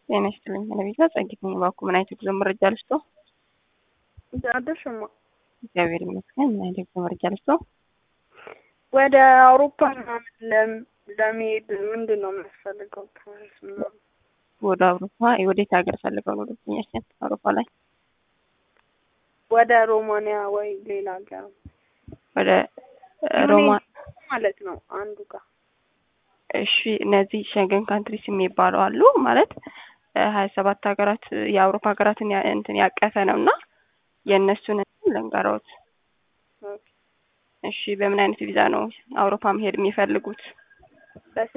ጤና ይስጥልኝ ባለቤቷ ጸጊት ነኝ። እባክዎ ምን አይነት የጉዞ መረጃ ልስጦ? አደርሽማ እግዚአብሔር ይመስገን። ምን አይነት የጉዞ መረጃ ልስጦ? ወደ አውሮፓ ምናምን ለም- ለመሄድ ምንድን ነው የሚያስፈልገው? ፕሮሰስ ምናምን ወደ አውሮፓ ወዴት ሀገር ፈልገው ነው ደስተኛችን? አውሮፓ ላይ ወደ ሮማንያ ወይ ሌላ ሀገር ወደ ሮማ ማለት ነው አንዱ ጋር እሺ እነዚህ ሸንገን ካንትሪስ የሚባሉ አሉ ማለት ሀያ ሰባት ሀገራት የአውሮፓ ሀገራትን ያ- እንትን ያቀፈ ነው እና የእነሱን ልንገሮት። እሺ በምን አይነት ቪዛ ነው አውሮፓ መሄድ የሚፈልጉት?